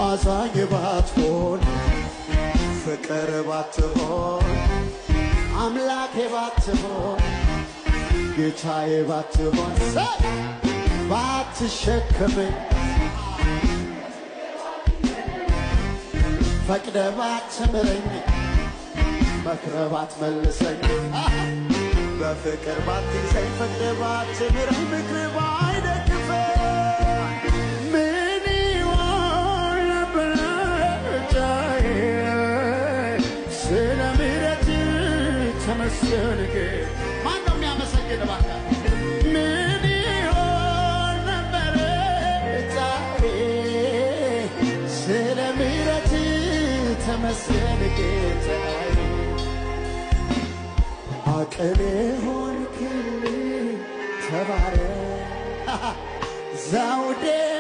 አዛኝ ባትሆን ፍቅር ባትሆን አምላኬ ባትሆን ጌታዬ ባትሆን ሰይ ባትሸከመኝ ፈቅደ ባትምረኝ መክረ ባትመልሰኝ በፍቅር ባትይዘኝ ፈቅደ ባትምረኝ ምክር ባይደግፈኝ ምን ይሆን ነበር ጫዬ ስለ ምሕረት ተመስገን ጌታ። ማን ነው የሚያመሰግን እባክህ? ምን ይሆን ነበር ጫዬ ስለ ምሕረት ተመስገን ጌታዬ። አቅሜ ሆንክልኝ ተባረክ ዘውዴ